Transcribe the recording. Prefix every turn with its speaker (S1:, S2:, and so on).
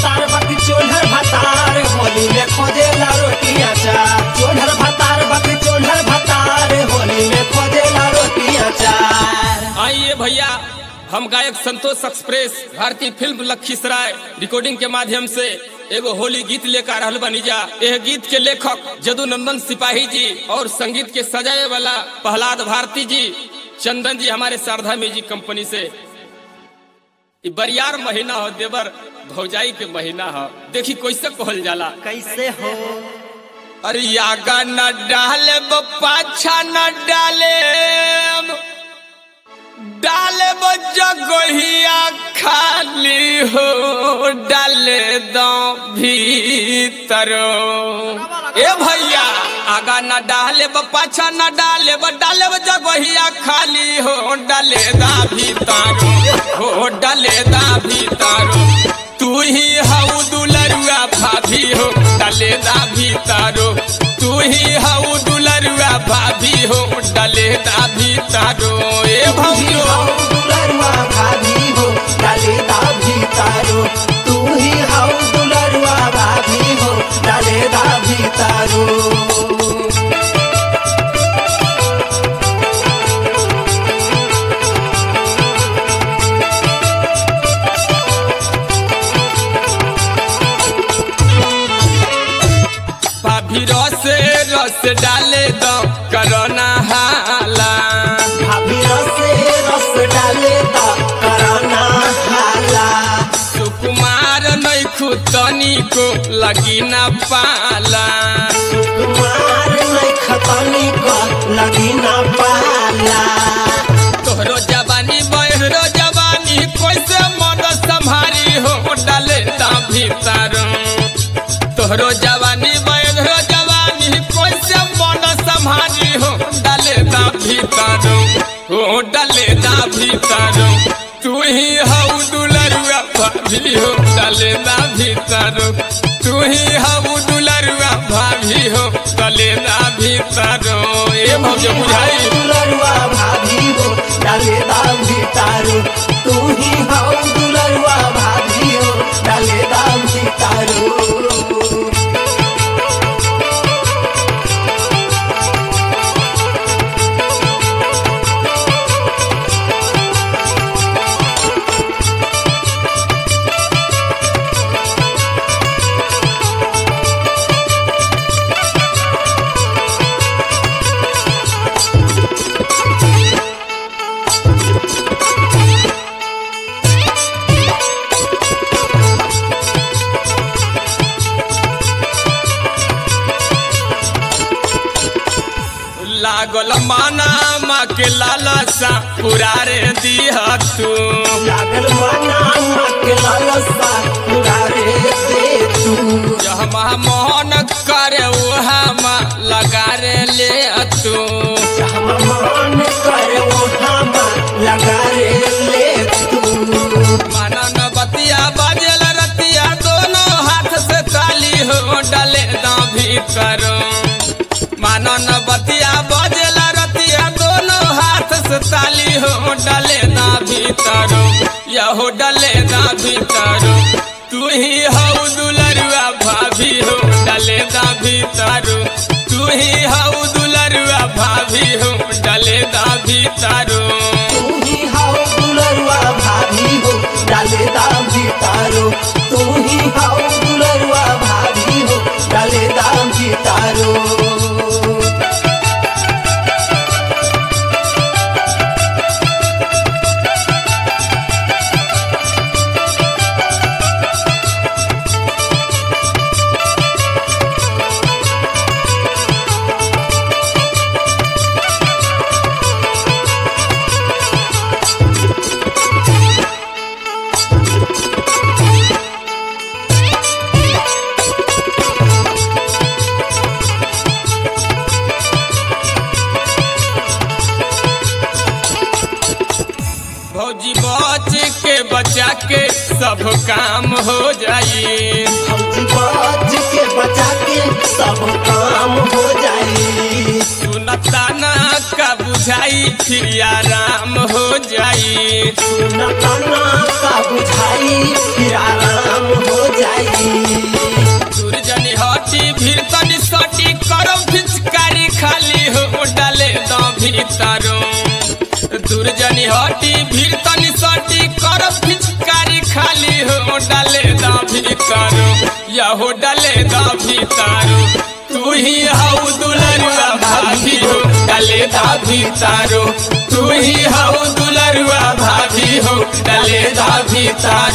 S1: भतार बाकी चोलर भतार होली में खोजेला रोटी अचार चोलर भतार बाकी चोलर भतार होली में खोजेला रोटी अचार
S2: आइए भैया हम गायक संतोष एक्सप्रेस भारतीय फिल्म लखीसराय रिकॉर्डिंग के माध्यम से एगो होली गीत लेकर रहल बनी जा यह गीत के लेखक जदुनंदन सिपाही जी और संगीत के सजाए वाला प्रहलाद भारती जी चंदन जी हमारे शारदा म्यूजिक कंपनी से इ बरियार महीना हो देवर भौजाई के महीना हो देखी कैसे कहल जाला
S1: कैसे हो
S2: अरे यागा न डाले पाछा न डाले डाले जगहिया खाली हो डाले दो भीतर ए भैया आगा न डाले पाछा न डाले डाले जगहिया खाली हो डाले दा भीतर हो डाले दा भीतर तू ही हऊ दुलरुआ भाभी हो डाले दा भीतर तू ही हऊ दुलरुआ भाभी हो डाले दा भीतर ए भौजो
S1: दुलरुआ भाभी हो डाले दा भीतारो तू ही हाउ दुलरुआ भाभी हो डाले दा भीतारो
S2: भाभी रस रस डाले दो करना हाला
S1: भाभी रसे रस डाले दा कराना हाला
S2: सुकुमार नैखु तनी को लगी न पाला
S1: कुमार नहीं खतनी को लगी ना पाला
S2: तोहरो जवानी बहरो जवानी कैसे मन संभारी हो डाले दा भीतर तोहरो जवानी बहरो जवानी कैसे मन संभारी हो डाले दा भीतर हो डाले दा भीतर तू ही हऊ दुलरुआ भाभी हो डाले दा भीतर तू ही हऊ दुलरुआ भाभी हो डाले दा भीतर ए भौज बुझाई
S1: दुलरुआ भाभी हो डाले दा भीतारो तू ही हाउ दुलरुआ भाभी हो डाले दा भीतारो
S2: लागल माना माँ के लालसा पुरारे दिह तू
S1: लागल मना मके लालसा पुरारे दे तू
S2: जहमा मोहन करे वहाँ लगा रे ले तू
S1: हम मान कर वो हम लगा रे ले तू
S2: मानन बतिया बजल रतिया दोनों हाथ से ताली हो डले दा भीतर मानन बतिया बजल रतिया दोनों हाथ से ताली हो डले दा भीतर यहो डले दा भीतर तू ही हऊ दुलरुआ भाभी हो डले दा भीतर तू ही हऊ दुलरुआ भाभी हो डले दा भीतर
S1: तू ही हाउ दुलरुआ भाभी हो डाले दा भीतारो तू ही हाउ दुलरुआ भाभी हो डाले दा भीतारो
S2: भौजी बच के बचा के सब काम हो जाई
S1: फौजी बाज के बचा के सब काम हो जाई
S2: सुनता ना का बुझाई फिर आराम हो जाई
S1: सुनताना का बुझाई फिर आराम हो जाई
S2: भीतरो दुर्जनी हटी भीड़ तनी सटी कर पिचकारी खाली हो डाले दा भीतरो यहो डाले दा भीतरो तू ही हाउ दुलरुआ भाभी हो डाले दा भीतरो तू ही हाउ दुलरुआ भाभी हो डाले दा भीतरो